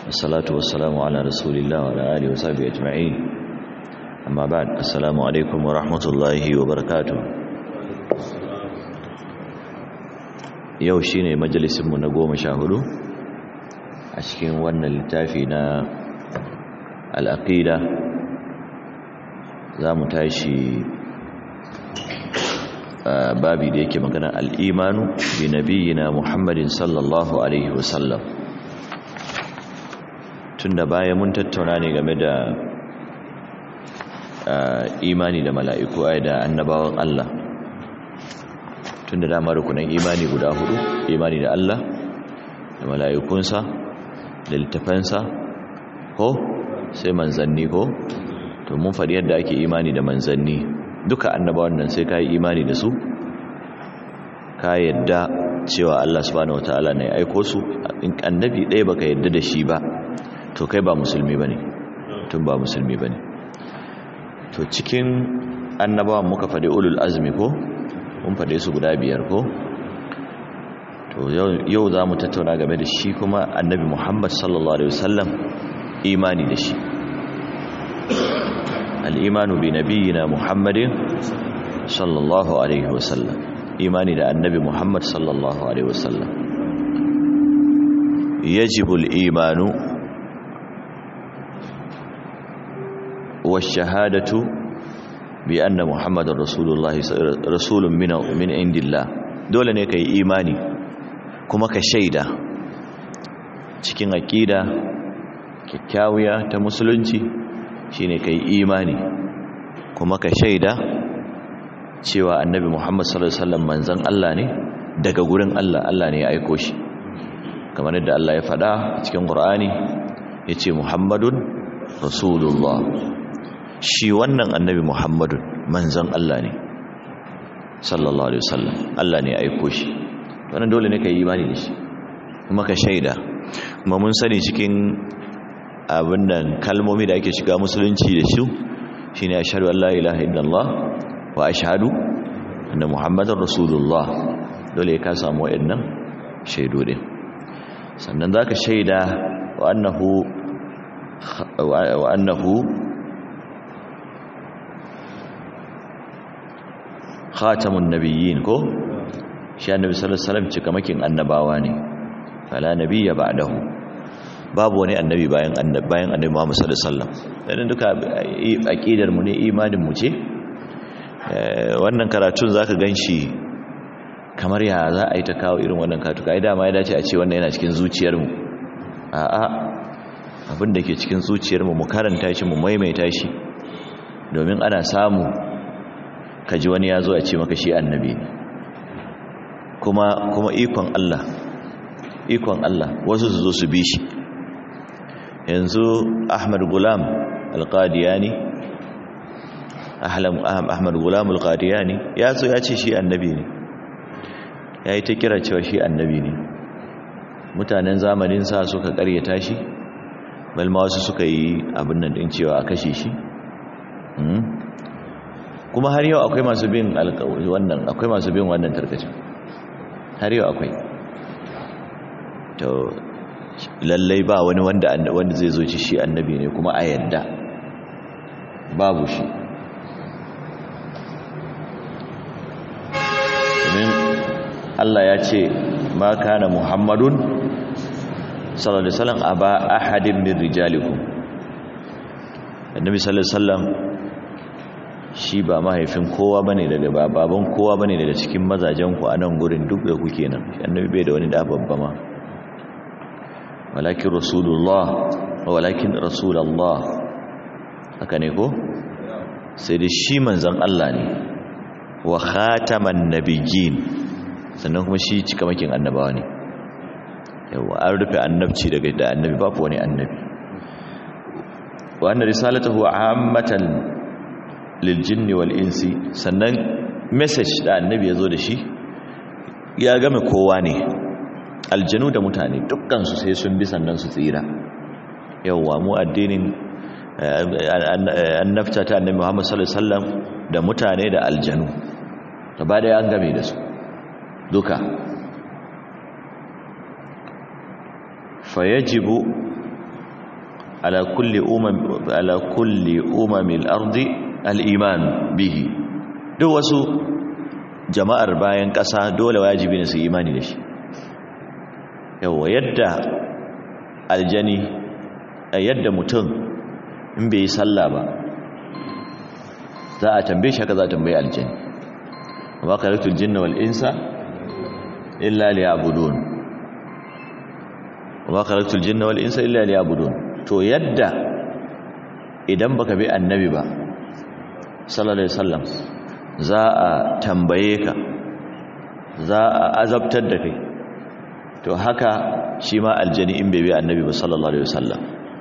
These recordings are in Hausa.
والصلاة والسلام على رسول الله وعلى آله وصحبه أجمعين أما بعد السلام عليكم ورحمة الله وبركاته yau shine majalisinmu na goma sha hudu a cikin wannan littafi na al'aqida za mu tashi babi da yake magana al'imanu bi nabiyina muhammadin sallallahu alaihi wasallam tun da baya mun tattauna ne game da imani da mala'iku ai da annabawan Allah tun da dama rukunan imani guda hudu imani da Allah da mala'ikunsa da littafansa ko sai manzanni ko to mun faɗi yadda ake imani da manzanni duka annabawan nan sai ka yi imani da su ka yadda cewa Allah subhanahu wataala ne aiko su in annabi ɗaya baka yadda da shi ba to kai ba musulmi bane tun ba musulmi bane to cikin annabawan muka faɗi ulul azmi ko mun faɗe su guda biyar ko to yau za mu tattauna game da shi kuma annabi muhammad sallallahu alaihi wasallam imani da shi al'imanu bi nabiyina muhammadin sallallahu alaihi wasallam imani da annabi muhammad sallallahu alaihi wasallam yajibul imanu wa shahadatu bi anna muhammadar rasulullahi rasulun min indillah dole ne ka yi imani kuma ka shaida cikin aƙida kyakkyawiya ta musulunci shine ka yi imani kuma ka shaida cewa annabi muhammad sallallahu alaihi wasallam manzon Allah ne daga gurin Allah Allah ne ya aiko shi kamar yadda Allah ya faɗa cikin Qur'ani yace muhammadun rasulullah shi wannan annabi muhammadun manzon Allah ne sallallahu alaihi wasallam Allah ne ya aiko shi wannan dole ne ka yi imani da shi kuma ka shaida kuma mun sani cikin abin nan kalmomi da ake shiga musulunci da su shine ashhadu an la ilaha illallah wa ashhadu anna muhammadar rasulullah dole ka samu wayannan shaidu din sannan zaka shaida wa annahu wa annahu khatamun nabiyyin ko shi annabi sallallahu alaihi wasallam cikamakin annabawa ne fala nabiyya ba'dahu babu wani annabi bayan annabi bayan annabi Muhammad sallallahu alaihi wasallam dan duka aqidar mu ne imanin mu ce wannan karatun zaka ganshi kamar ya za a yi ta kawo irin wannan karatu kai dama ya dace a ce wannan yana cikin zuciyar mu a'a abin da ke cikin zuciyar mu mu karanta shi mu maimaita shi domin ana samu kaji wani ya zo a ce maka shi annabi ne kuma kuma ikon Allah ikon Allah wasu su zo su bi shi yanzu Ahmad Gulam Al-Qadiyani Ahlam Ahmad Gulam Al-Qadiyani ya zo ya ce shi annabi ne yayi ta kira cewa shi annabi ne mutanen zamanin sa suka karyata shi balma wasu suka yi abin nan din cewa a kashe shi kuma har yau akwai masu bin alƙawari wannan akwai masu bin wannan tarkacin har yau akwai to lallai ba wani wanda wanda zai zo ci shi annabi ne kuma a yadda babu shi domin Allah ya ce ma kana muhammadun sallallahu alaihi wasallam aba ahadin min rijalikum annabi sallallahu alaihi wasallam shi ba mahaifin kowa bane daga baban kowa bane daga cikin mazajen ku a nan gurin duk da kuke nan annabi bai da wani da babba ma walakin rasulullah walakin rasulullah haka ne ko sai da shi manzon Allah ne wa khataman nabiyyin sannan kuma shi cikamakin annabawa ne yawa an rufe annabci daga da annabi babu wani annabi wa anna risalatuhu ammatan liljinni wal insi sannan message da annabi ya zo da shi ya game kowa ne aljanu da mutane dukkansu sai sun bi sannan su tsira yawwa mu addinin annabta ta annabi Muhammad sallallahu alaihi wasallam da mutane da aljanu gaba da an game da su duka fayajibu ala kulli umam ala kulli umamil ardi al-iman bihi duk wasu jama'ar bayan ƙasa dole wajibi ne su imani da shi yawa yadda aljani yadda mutum in bai yi sallah ba za a tambaye shi haka za a tambaye aljani wa khalaqtul jinna wal insa illa liya'budun wa khalaqtul jinna wal insa illa liya'budun to yadda idan baka bi annabi ba sallallahu alaihi wasallam za a tambaye ka za a azabtar da kai to haka shi ma aljani in bai bi annabi ba sallallahu alaihi wasallam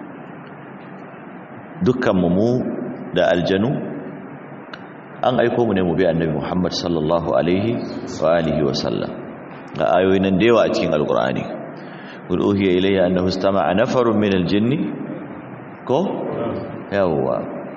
dukkan mu da aljanu an aiko mu ne mu bi annabi Muhammad sallallahu alaihi wa alihi wasallam ga ayoyi nan da yawa a cikin alqur'ani qul uhiya ilayya annahu istama'a nafarun min aljinni ko yawwa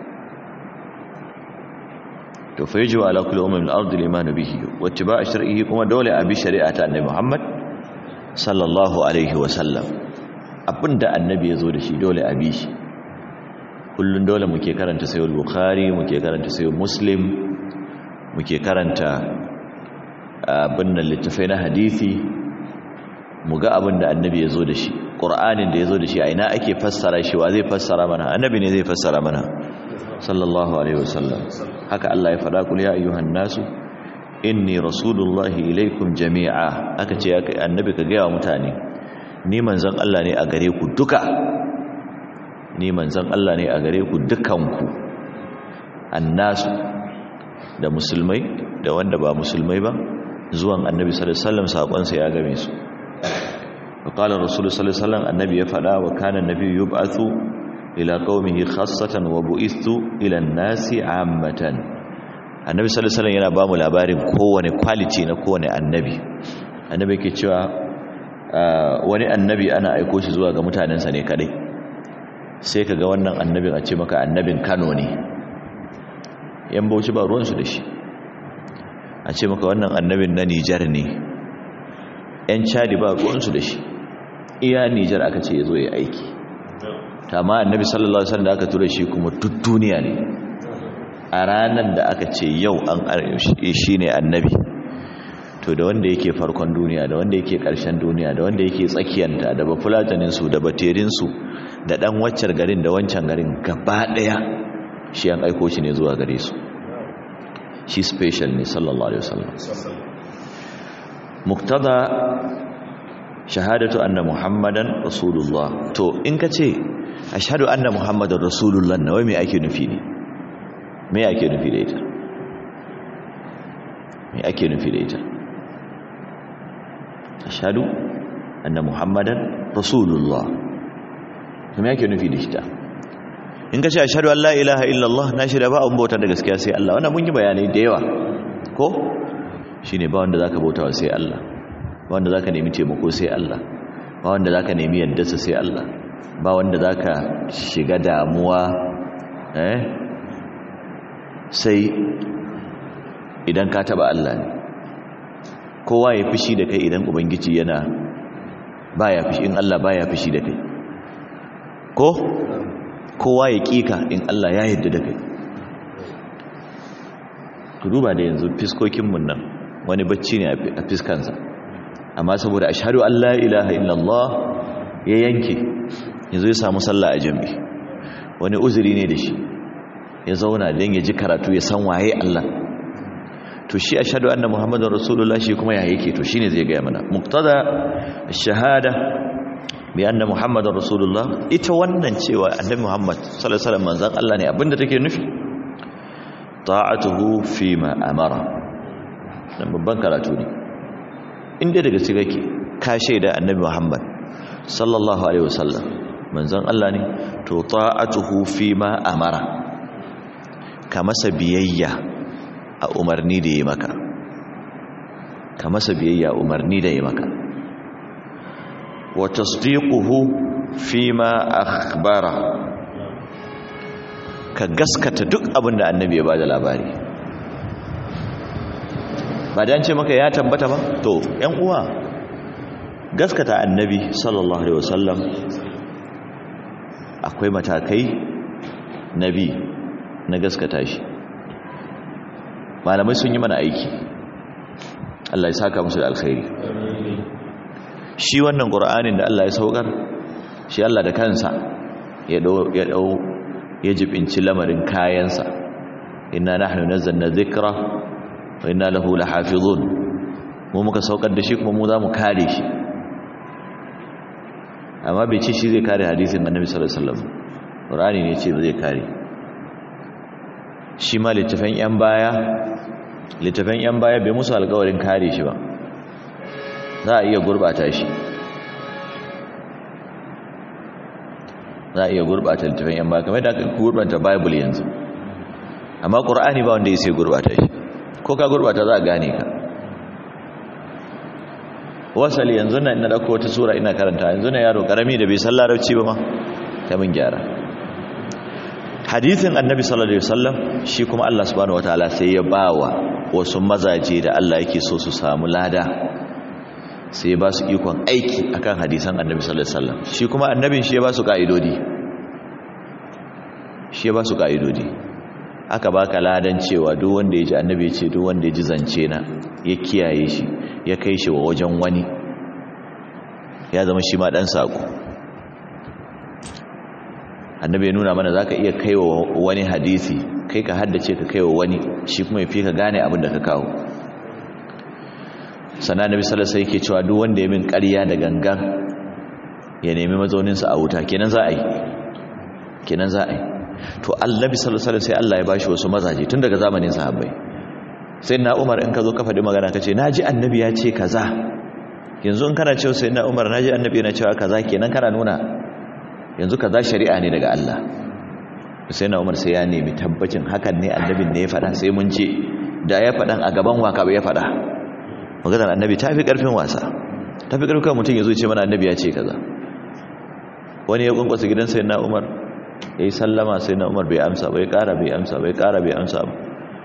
to fa yajibu ala kulli ummin al-ard al-iman bihi wa ittiba' shar'ihi kuma dole a bi shari'ata annabi Muhammad sallallahu alaihi wa sallam abinda annabi yazo da shi dole a bi shi kullun dole muke karanta sayyid bukhari muke karanta sayyid muslim muke karanta abin nan littafai na hadisi mu ga abinda annabi yazo da shi qur'anin da yazo da shi a ina ake fassara shi wa zai fassara mana annabi ne zai fassara mana sallallahu alaihi wasallam haka Allah ya faɗa kul ya ayyuhan nasu inni rasulullahi ilaikum jami'a aka ce ya kai annabi ka ga mutane ni manzon Allah ne a gare ku duka ni manzon Allah ne a gare ku dukanku annasu da musulmai da wanda ba musulmai ba zuwan annabi sallallahu alaihi wasallam sakon sa ya game su وقال الرسول صلى الله عليه وسلم النبي يفعل وكان النبي يبعث ila qaumihi khassatan wa bu'istu ila an-nasi 'ammatan annabi sallallahu alaihi wasallam yana ba mu labarin kowane quality na kowane annabi annabi yake cewa wani annabi ana aiko shi zuwa ga mutanensa ne kadai sai kaga wannan annabin a ce maka annabin Kano ne yan bauchi ba ruwan su da shi a ce maka wannan annabin na Niger ne yan Chad ba ruwan su da shi iya Niger aka ce yazo ya aiki amma annabi sallallahu alaihi wasallam da aka tura shi kuma duk duniya ne a ranar da aka ce yau an shi ne annabi to da wanda yake farkon duniya da wanda yake ƙarshen duniya da wanda yake tsakiyanta da bafulatanin su da baterin su da dan waccar garin da wancan garin gaba daya shi an aiko shi ne zuwa gare su shi special ne sallallahu alaihi wasallam muktada shahadatu anna muhammadan rasulullah to in ka ce ashhadu anna muhammadar rasulullah na wai me ake nufi ne me ake nufi da ita me ake nufi da ita ashhadu anna muhammadan rasulullah to me ake nufi da ita in ka ce ashhadu an la ilaha illallah na shirya ba an bauta da gaskiya sai Allah wannan mun yi bayanai da yawa ko shine ba wanda zaka bautawa sai Allah ba wanda zaka nemi taimako sai Allah ba wanda zaka nemi yaddarsa sai Allah ba wanda za ka shiga damuwa eh sai idan ka taba Allah ne kowa ya fishi da kai idan ubangiji yana baya fishi in Allah baya fishi da kai ko kowa ya kika in Allah ya yarda da kai ku duba da yanzu fiskokin mun nan wani bacci ne a fiskansa amma saboda ashhadu an la ilaha illallah ya yanke yanzu ya samu sallah a jami wani uzuri ne da shi ya zauna don ya ji karatu ya san waye Allah to shi ashhadu anna muhammadar rasulullah shi kuma ya yake to shine zai gaya mana muqtada shahada bi anna muhammadar rasulullah ita wannan cewa annabi muhammad sallallahu alaihi wasallam manzon Allah ne abinda take nufi ta'atuhu fi ma amara dan babban karatu ne inda daga cikin kake ka shaida annabi muhammad sallallahu alaihi wasallam manzon Allah ne to ta'atuhu fi ma amara ka masa biyayya a umarni da yi maka ka masa biyayya umarni da yi maka wa tasdiquhu fi ma akhbara ka gaskata duk abin da annabi ya bada labari ba dan ce maka ya tabbata ba to ƴan uwa gaskata annabi sallallahu alaihi wasallam akwai matakai na bi na gaskata shi malamai sun yi mana aiki Allah ya saka musu da alkhairi shi wannan qur'anin da Allah ya saukar shi Allah da kansa ya dau ya dau ya jibinci lamarin kayansa inna nahnu nazzalna dhikra wa inna lahu lahafizun mu muka saukar da shi kuma mu za mu kare shi amma bai ce shi zai kare hadisin annabi sallallahu alaihi wasallam qur'ani ne ce zai kare shi ma littafin yan baya littafin yan baya bai musu alƙawarin kare shi ba za a iya gurbata shi za a iya gurbata littafin yan baya kamar da aka gurbata bible yanzu amma qur'ani ba wanda ya sai gurbata shi ko ka gurbata za a gane ka wasali yanzu na ina dauko wata sura ina karanta yanzu na yaro karami da bai san larabci ba ma ta mun gyara hadisin annabi sallallahu alaihi wasallam shi kuma Allah subhanahu wataala sai ya bawa wasu mazaje da Allah yake so su samu lada sai ya ba su ikon aiki akan hadisan annabi sallallahu alaihi wasallam shi kuma annabin shi ya ba su kaidodi shi ya ba su kaidodi aka baka ladan cewa duk wanda ya ji annabi ya ce duk wanda ya ji zance na ya kiyaye shi ya kai shi wa wajen wani ya zama shi ma dan sako annabi ya nuna mana zaka iya kai wa wani hadisi kai ka haddace ka kai wa wani shi kuma ya fi ka gane abin da ka kawo sannan annabi sallallahu alaihi yake cewa duk wanda ya min ƙarya da gangan ya nemi mazauninsa a wuta kenan za a yi kenan za a yi to annabi sallallahu alaihi sai Allah ya bashi wasu mazaje tun daga zamanin sahabbai sai na Umar in ka zo ka faɗi magana kace naji annabi ya ce kaza yanzu in kana cewa sai na Umar naji annabi yana cewa kaza kenan kana nuna yanzu kaza shari'a ne daga Allah sai na Umar sai ya nemi tabbacin hakan ne annabin ne ya faɗa sai mun ce da ya faɗan a gaban waka ya faɗa maganar annabi ta fi ƙarfin wasa ta fi ƙarfin mutum ya zo ce mana annabi ya ce kaza wani ya kunkwasa gidan sai na Umar ya yi sallama sai na umar bai amsa bai kara bai amsa bai kara bai amsa ba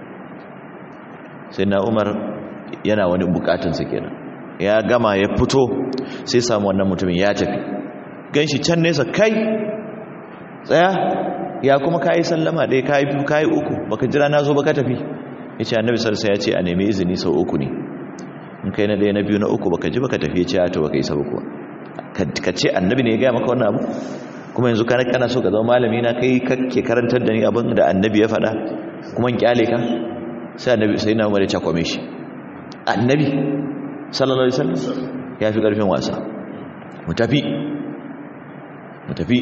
sai na umar yana wani bukatunsa kenan ya gama ya fito sai samu wannan mutumin ya tafi gan shi can nesa kai tsaya ya kuma ka yi sallama ɗaya ka yi biyu ka yi uku baka jira na zo baka tafi ya ce annabi sarsa ya ce a nemi izini sau uku ne in kai na ɗaya na biyu na uku baka ji baka tafi ya ce ya to baka yi sabu kuwa ka ce annabi ne ya gaya maka wannan abu kuma yanzu kana kana so ka zama malami na kai kake karantar da ni abin da annabi ya faɗa kuma in kyale ka sai annabi sai na umar ya cakwame shi annabi sallallahu alaihi wasallam ya fi karfin wasa mu tafi mu tafi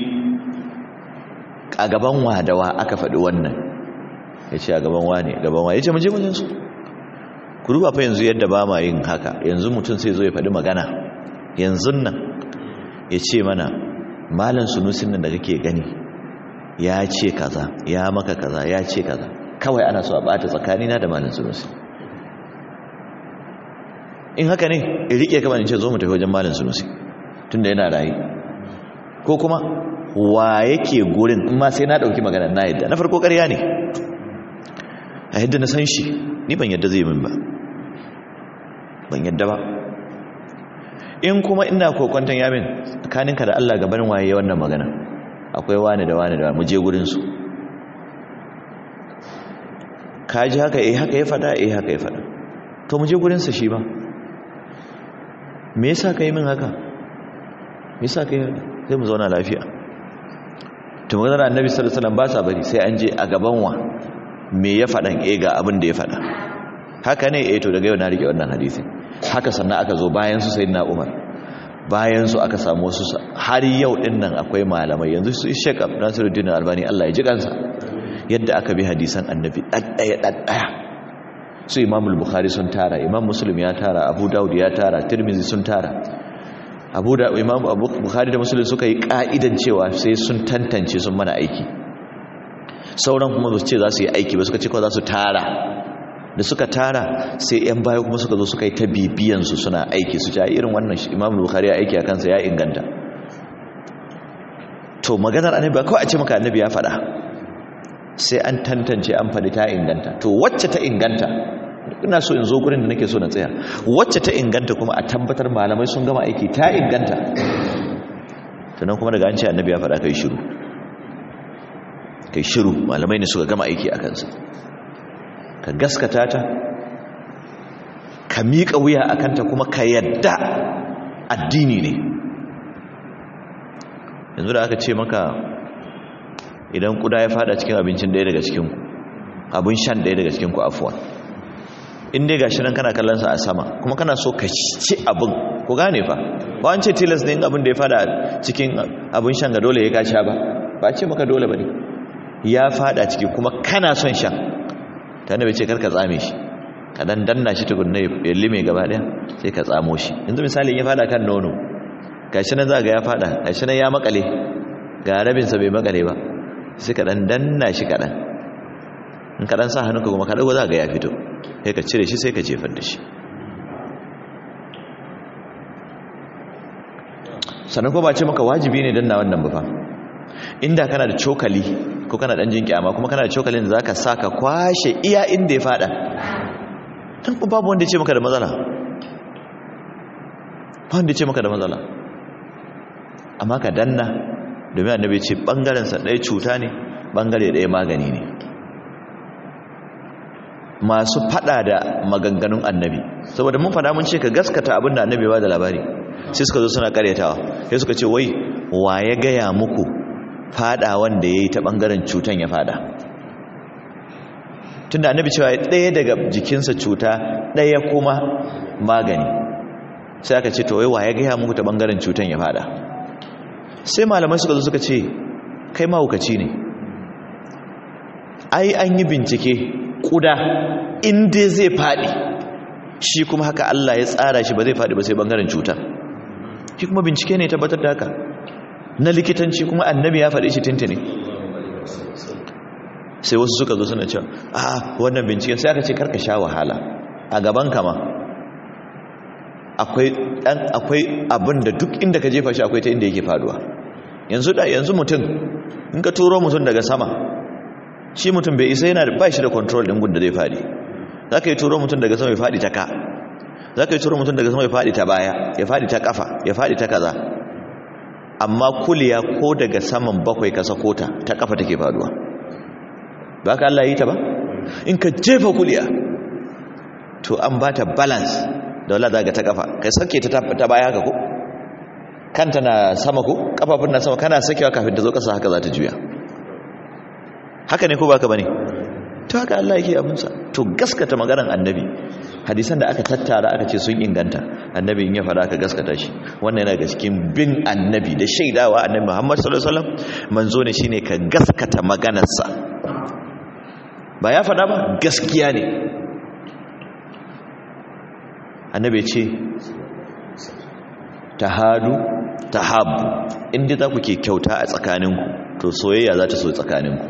a gaban wadawa aka faɗi wannan ya ce a gaban wane gaban wane ya ce mu je wajen su ku duba fa yanzu yadda ba ma yin haka yanzu mutum sai zo ya faɗi magana yanzu nan ya ce mana malan sunusin nan da kake gani ya ce kaza ya maka kaza ya ce kaza kawai ana so a bata tsakanina da malan sunusi in haka ne in rike kama in ce zo mu tafi wajen malan sunusi tunda yana rayu ko kuma wa yake gurin in ma sai na dauki magana na yadda na farko ƙarya ne a yadda na san shi ni ban yadda zai min ba ban yadda ba in kuma ina kokwanton yamin tsakaninka da Allah gaban waye wannan magana akwai wani da wani da mu je gurin su ka ji haka eh haka ya fada eh haka ya fada to mu je gurin sa shi ba me yasa kai min haka me yasa kai sai mu zauna lafiya to maganar annabi sallallahu alaihi wasallam ba sa bari sai an je a gaban wa me ya fadan eh ga abin da ya fada haka ne eh to daga yau na rike wannan hadisi haka sannan aka zo bayan su sayyidina Umar bayan su aka samu wasu har yau din nan akwai malamai yanzu su Sheikh Nasiruddin Albani Allah ya ji kansa yadda aka bi hadisan annabi daddaya daddaya su Imam al-Bukhari sun tara Imam Muslim ya tara Abu Dawud ya tara Tirmidhi sun tara Abu da Imam Abu Bukhari da Muslim suka yi ka'idan cewa sai sun tantance sun mana aiki sauran kuma ba su ce za su yi aiki ba suka ce kawai za su tara da suka tara sai yan baya kuma suka zo suka yi ta bibiyansu suna aiki su ja irin wannan imam bukhari ya aiki a kansa ya inganta to maganar annabi ba kawai a ce maka annabi ya faɗa sai an tantance an faɗi ta inganta to wacce ta inganta ina so in zo gurin da nake so na tsaya wacce ta inganta kuma a tabbatar malamai sun gama aiki ta inganta sannan kuma daga an ce annabi ya faɗa kai shiru kai shiru malamai ne suka gama aiki a kansa ka gaskata ta ka miƙa wuya a kanta kuma ka yadda addini ne yanzu da aka ce maka idan kuda ya fada cikin abincin ɗaya daga cikinku abin shan ɗaya daga cikinku afuwa in dai gashi nan kana kallonsa a sama kuma kana so ka ci abin ku gane fa ba an ce tilas ne abin da ya fada cikin abin shan ga dole ya ka sha ba ba ce maka dole ba ne ya fada ciki kuma kana son shan ta bai ce karka tsame shi ka dan danna shi tukunna ya lime gaba daya sai ka tsamo shi yanzu misali ya fada kan nono gashi nan za ga ya fada gashi nan ya makale ga rabinsa bai makale ba sai ka dan danna shi kaɗan in ka dan sa hannunka kuma ka dago za ga ya fito sai ka cire shi sai ka jefar da shi sannan ko ba ce maka wajibi ne danna wannan ba fa inda kana da cokali ko kana dan jin kyama kuma kana da cokalin da zaka saka kwashe iya inda ya fada dan ko babu wanda ya ce maka da matsala ba wanda ya ce maka da matsala amma ka danna domin annabi ce bangaren sa ɗaya cuta ne bangare ɗaya magani ne masu fada da maganganun annabi saboda mun fada mun ce ka gaskata abin da annabi ba da labari sai suka zo suna karyatawa sai suka ce wai wa ya gaya muku fada wanda ya yi ta ɓangaren cutan ya fada tun da annabi cewa ɗaya daga jikinsa cuta ɗaya kuma magani sai aka ce to wai wa ya gaya muku ta ɓangaren cutan ya fada sai malamai suka zo suka ce kai mahaukaci ne ai an yi bincike ƙuda inda zai faɗi shi kuma haka Allah ya tsara shi ba zai faɗi ba sai ɓangaren cuta shi kuma bincike ne tabbatar da haka na likitanci kuma annabi ya faɗi shi tintini sai wasu suka zo suna cewa a wannan binciken sai aka ce karka sha wahala a gaban kama akwai dan akwai abin da duk inda ka jefa shi akwai ta inda yake faduwa yanzu da yanzu mutum in ka turo mutum daga sama shi mutum bai isa yana da ba shi da control din gun da zai fadi zaka yi turo mutum daga sama ya fadi ta ka zaka yi turo mutum daga sama ya fadi ta baya ya fadi ta kafa ya fadi ta kaza amma kuliya ko daga saman bakwai ka sako ta ta kafa take faduwa ba ka Allah yi ta ba in ka jefa kuliya to an ba ta balance da wala daga ta kafa kai sake ta ta baya haka ko kanta na sama ko kafafun na sama kana sakewa kafin ta zo kasa haka za ta juya haka ne ko baka bane to haka Allah yake abunsa to gaskata maganar annabi hadisan da aka tattara aka ce sun inganta annabi in ya fada aka gaskata shi wannan yana ga cikin bin annabi da shaidawa annabi Muhammad sallallahu alaihi wasallam manzo ne shine ka gaskata maganarsa ba ya fada ba gaskiya ne annabi ce tahadu tahabbu inda za ku ke kyauta a tsakaninku to soyayya za ta so tsakaninku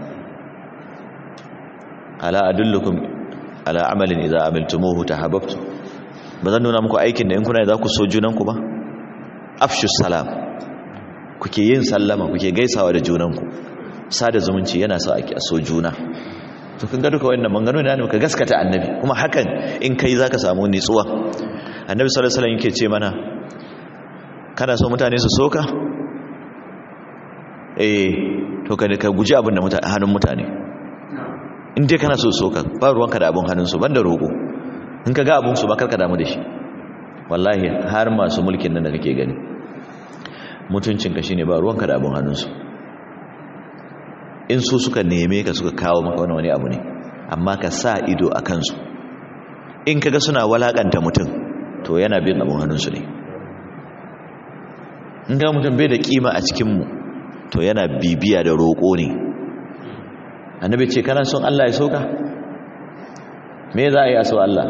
ala adullukum ala amalin idza amiltumuhu tahabbtu bazan nuna muku aikin da in kuna za ku so junanku ba afshu salam kuke yin sallama kuke gaisawa da junanku sada zumunci yana sa ake so juna to kun ga duka wannan mangano ne ka gaskata annabi kuma hakan in kai zaka samu nitsuwa annabi sallallahu alaihi wasallam yake ce mana kana so mutane su soka eh to ka ka guji abin da mutane hannun mutane in dai kana so soka ba ruwanka da abin hannunsu banda roƙo in ka ga abin su ba karka damu da shi wallahi har masu mulkin nan da kake gani mutuncinka shine ba ruwanka da abin hannunsu in su suka neme ka suka kawo maka wani wani abu ne amma ka sa ido a kansu in kaga suna walakanta mutum to yana bin abin hannunsu ne in ga mutum bai da kima a cikinmu to yana bibiya da roƙo ne annabi ce kana son Allah ya soka me za a yi a so Allah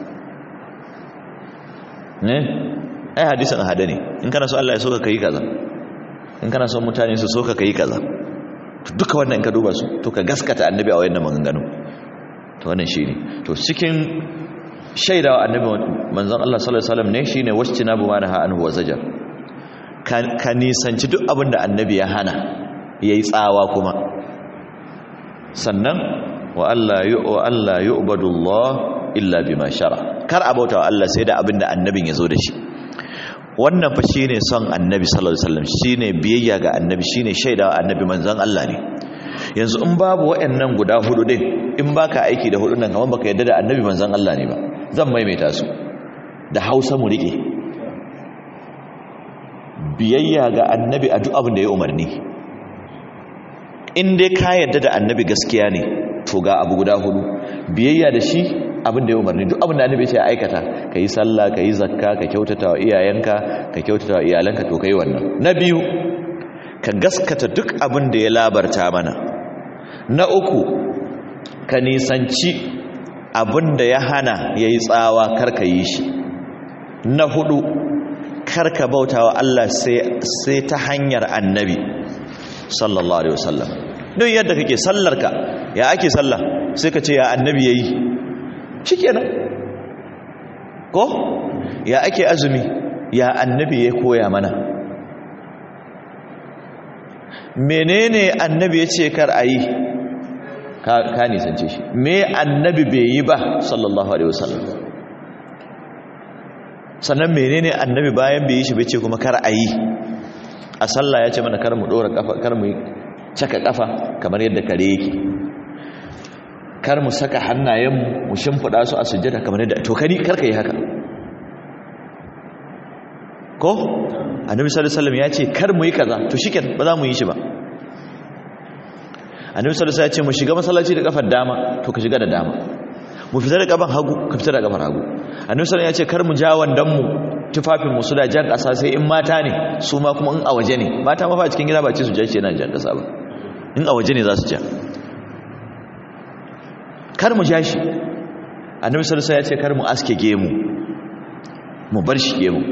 ne ai hadisin hada ne in kana son Allah ya soka kai kaza in kana son mutane su soka kai kaza duka wannan in ka duba su to ka gaskata annabi a wayannan maganganu to wannan shine to cikin shaidawa annabi manzon Allah sallallahu alaihi wasallam ne shine wascina bu mana anhu wa zajar ka nisanci duk abin da annabi ya hana yayi tsawa kuma sannan wa Allah yu wa Allah yu'badullah illa bima shara kar abauta wa Allah sai da abin da annabin ya zo da shi wannan fa shine son annabi sallallahu alaihi wasallam shine biyayya ga annabi shine shaidawa annabi manzon Allah ne yanzu in babu waɗannan guda hudu din in baka aiki da hudun nan kamar baka yadda da annabi manzon Allah ne ba zan maimaita su da Hausa mu rike biyayya ga annabi a duk abin da ya umarni in dai ka yadda da annabi gaskiya ne to ga abu guda hudu biyayya da shi abin da ya umarni duk abin da annabi ya aikata ka yi sallah ka yi zakka ka kyautata wa iyayenka ka kyautata wa iyalanka to ka yi wannan na biyu ka gaskata duk abin da ya labarta mana na uku ka nisanci abin da ya hana ya yi tsawa karka yi shi na hudu karka bauta wa Allah sai ta hanyar annabi sallallahu alaihi wasallam don yadda kake sallarka ya ake sallah sai ka ce ya annabi yayi shikenan ko ya ake azumi ya annabi ya koya mana menene annabi ya ce kar a yi ka nisance shi me annabi bai yi ba sallallahu alaihi wasallam sannan menene annabi bayan bai yi shi bai ce kuma kar a yi a sallah ya ce mana kar mu dora kafa kar mu caka kafa kamar yadda kare yake kar mu saka hannayen mu shimfida su a sujjada kamar yadda to kari kar ka yi haka ko annabi sallallahu alaihi wasallam ya ce kar mu yi kaza to shikenan ba za mu yi shi ba annabi sallallahu alaihi wasallam ya ce mu shiga masallaci da kafar dama to ka shiga da dama mu fita da kafar hagu ka fita da kafar hagu annabi sallallahu ya ce kar mu ja wandan mu tufafin mu su da jan kasa sai in mata ne su ma kuma in a waje ne mata ma fa cikin gida ba ce su ja shi yana jan kasa ba in a waje ne za su ja kar mu ja shi annabi sallallahu ya ce kar mu aske gemu mu bar shi gemu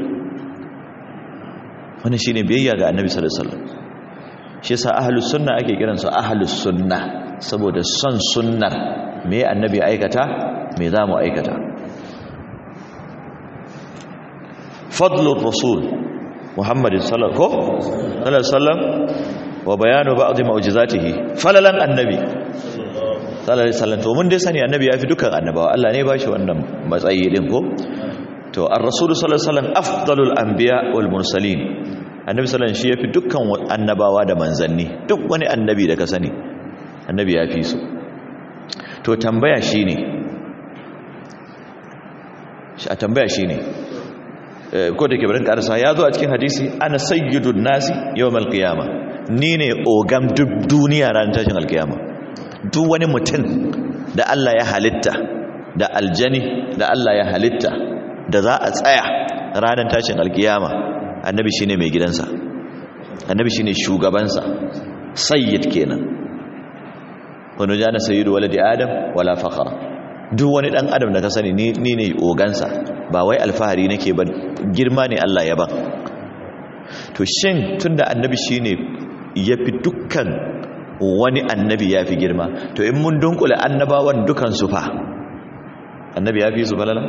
wannan shine biyayya ga annabi sallallahu alaihi wasallam shi yasa ahlus sunna ake kiransu ahlus sunna saboda son sunnar me annabi aikata me za mu aikata fadlur rasul muhammadin sallallahu alaihi wasallam wa bayanu ba'd mu'jizatihi falalan annabi sallallahu alaihi wasallam to mun dai sani annabi yafi dukkan annabawa Allah ne ba shi wannan matsayi din ko to ar-rasul sallallahu alaihi wasallam afdalul anbiya wal mursalin annabi sallallahu alaihi wasallam shi yafi dukkan annabawa da manzanni duk wani annabi da ka sani annabi yafi su to tambaya shine a tambaya shine ko da ke barin karsa ya zo a cikin hadisi ana sayyidun nasi yawmal qiyama ni ne ogam duk duniya ranar tashin alkiyama duk wani mutum da Allah ya halitta da aljani da Allah ya halitta da za a tsaya ranar tashin alkiyama annabi shine mai gidansa annabi shine shugabansa sayyid kenan wani jana sayyidu waladi adam wala fakhara duk wani dan adam da ka sani ni ne ogansa ba wai alfahari nake ba girma ne Allah ya ban to shin tunda annabi shine yafi dukkan wani annabi yafi girma to in mun dunkule annabawan dukan su fa annabi yafi su balala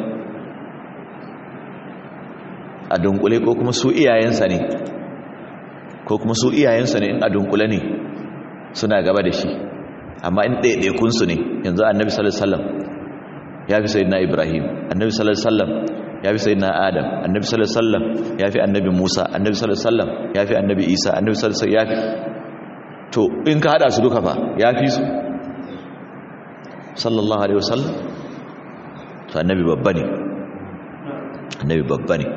a dunkule ko kuma su iyayensa ne ko kuma su iyayensa ne in a dunkule ne suna gaba da shi amma in ɗaiɗaikunsu ne yanzu annabi sallallahu alaihi wasallam ya fi sayyidina ibrahim annabi sallallahu alaihi wasallam ya fi sayyidina adam annabi sallallahu alaihi wasallam ya fi annabi musa annabi sallallahu alaihi wasallam ya fi annabi isa annabi sallallahu alaihi wasallam ya fi to in ka hada su duka fa ya fi su sallallahu alaihi wasallam to annabi babba ne annabi babba ne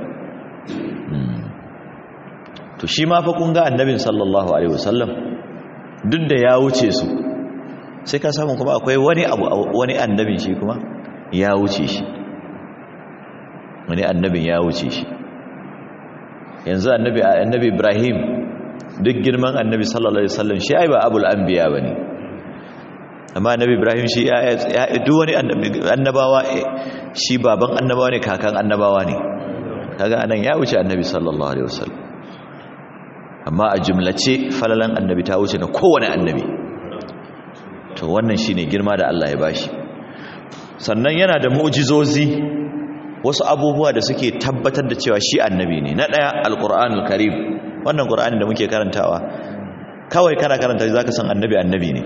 to shi ma fa kun ga annabin sallallahu alaihi wasallam duk da ya wuce su sai ka samu kuma akwai wani abu wani annabin shi kuma ya wuce shi wani annabin ya wuce shi yanzu annabi annabi Ibrahim duk girman annabi sallallahu alaihi wasallam shi ai ba abul anbiya bane amma annabi Ibrahim shi ya duk wani annabawa shi baban annabawa ne kakan annabawa ne kaga anan ya wuce annabi sallallahu alaihi wasallam amma a jumlace falalan annabi ta wuce na kowane annabi to wannan shine girma da Allah ya bashi sannan yana da mu'jizozi wasu abubuwa da suke tabbatar da cewa shi annabi ne na daya alqur'anul karim wannan qur'ani da muke karantawa kawai kana karanta zaka san annabi annabi ne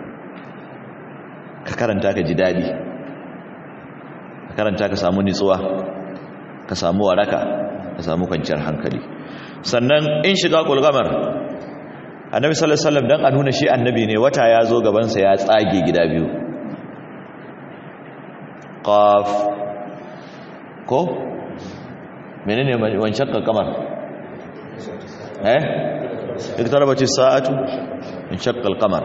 ka karanta ka ji dadi ka karanta ka samu nitsuwa ka samu waraka ka samu kwanciyar hankali sannan in shiga kulgamar annabi sallallahu alaihi wasallam dan a nuna shi annabi ne wata ya zo gabansa ya tsage gida biyu qaf ko menene wancan kamar eh iktarabat as-sa'atu inshaqqa al-qamar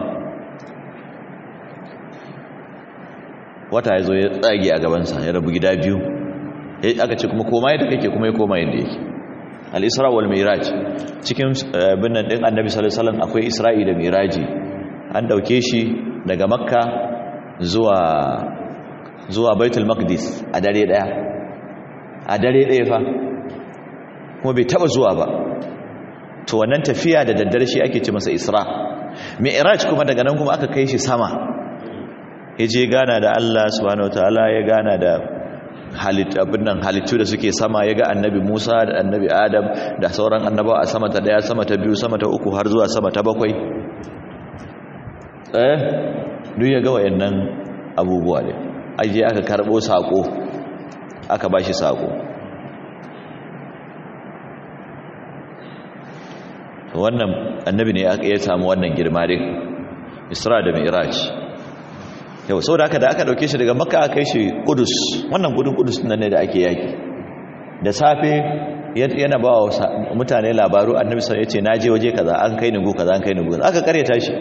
wata ya zo ya tsage a gabansa ya rabu gida biyu aka ce kuma koma yadda kake kuma ya koma yadda yake al-isra wal miraj cikin binnan din annabi sallallahu alaihi wasallam akwai isra'i da miraji an dauke shi daga makka zuwa zuwa baitul maqdis a dare daya a dare daya fa kuma bai taba zuwa ba to wannan tafiya da daddare shi ake ce masa isra mi'raj kuma daga nan kuma aka kai shi sama yaje gana da Allah subhanahu wataala ya gana da abinnan halittu da suke sama ya ga annabi Musa da annabi Adam da sauran annabawa a sama ta daya sama ta biyu sama ta uku har zuwa sama ta bakwai eh duk ya ga wayannan abubuwa ne aje aka karbo sako aka bashi sako wannan annabi ne ya samu wannan girma din Isra da Mi'raj yau sau da aka da aka dauke shi daga makka aka kai shi kudus wannan gudun kudus nan ne da ake yaki da safe yana ba wa mutane labaru annabi sai ya ce na je waje kaza an kai ni gu kaza an kai ni gu aka karyata shi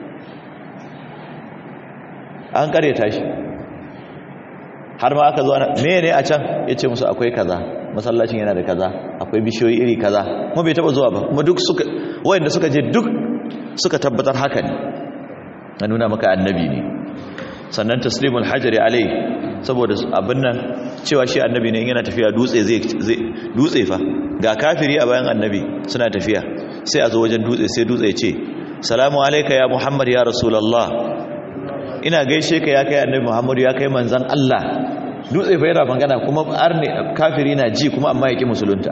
an karyata shi har ma aka zo ana me ne a can ya ce musu akwai kaza masallacin yana da kaza akwai bishiyoyi iri kaza kuma bai taba zuwa ba kuma duk suka wayanda suka je duk suka tabbatar haka ne na nuna maka annabi ne sannan taslimul hajari alai saboda abin nan cewa shi annabi ne yana tafiya dutse zai dutse fa ga kafiri a bayan annabi suna tafiya sai a zo wajen dutse sai dutse ce salamu alayka ya muhammad ya rasulullah ina gaishe ka ya kai annabi muhammad ya kai manzon Allah dutse fa yana magana kuma arne kafiri na ji kuma amma yake musulunta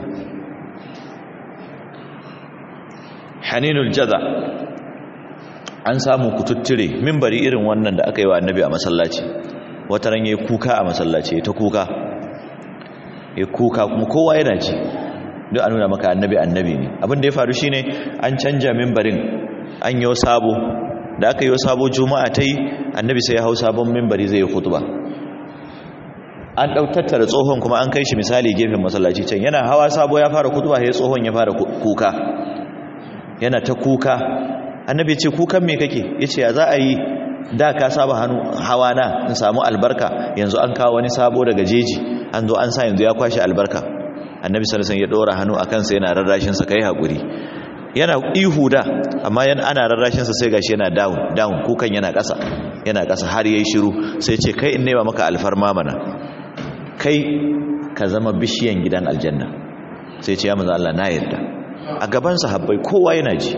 haninul jaza an samu kututture mimbari irin wannan da aka yi wa annabi a masallaci wata ran yayi kuka a masallaci ta kuka ya kuka kuma kowa yana ji duk an nuna maka annabi annabi ne abin da ya faru shine an canja mimbarin an yi sabo da aka yi sabo juma'a ta yi annabi sai ya hau sabon mimbari zai yi khutba an ɗautattara tsohon kuma an kai shi misali gefen masallaci can yana hawa sabo ya fara khutba sai tsohon ya fara kuka yana ta kuka annabi ce kukan me kake yace ya za a yi da ka saba hannu hawa na in samu albarka yanzu an kawo wani sabo daga jeji an zo an sa yanzu ya kwashi albarka annabi sallallahu alaihi wasallam ya dora hannu akan sa yana rarrashin sa kai hakuri yana ihu da amma yana ana rarrashin sa sai gashi yana down down kukan yana ƙasa yana ƙasa har yayi shiru sai ce kai in nema maka alfarma mana kai ka zama bishiyan gidan aljanna sai ce ya manzo Allah na yarda a gaban sahabbai kowa yana ji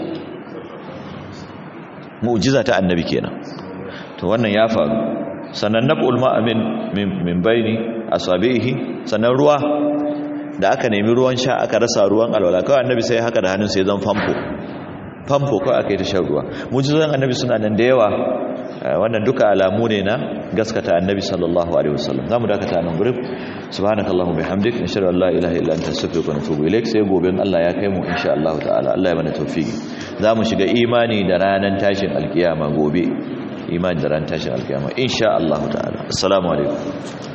mu'jiza ta annabi kenan to wannan ya faru sannan nabul ma'amin min baini asabihi sannan ruwa da aka nemi ruwan sha aka rasa ruwan alwala kawai annabi sai haka da hannun sai zan famfo famfo kawai aka yi ta shan ruwa mu'jizan annabi suna nan da yawa wannan duka alamu ne na gaskata annabi sallallahu alaihi wasallam zamu dakata nan gurin subhanakallahumma bihamdik nashhadu an la ilaha illa anta astaghfiruka wa atubu ilaik sai gobe Allah ya kai mu insha Allah ta'ala Allah ya mana tawfiki zamu shiga imani da ranan tashin alkiyama gobe imani da ran tashin alkiyama insha Allah ta'ala assalamu alaikum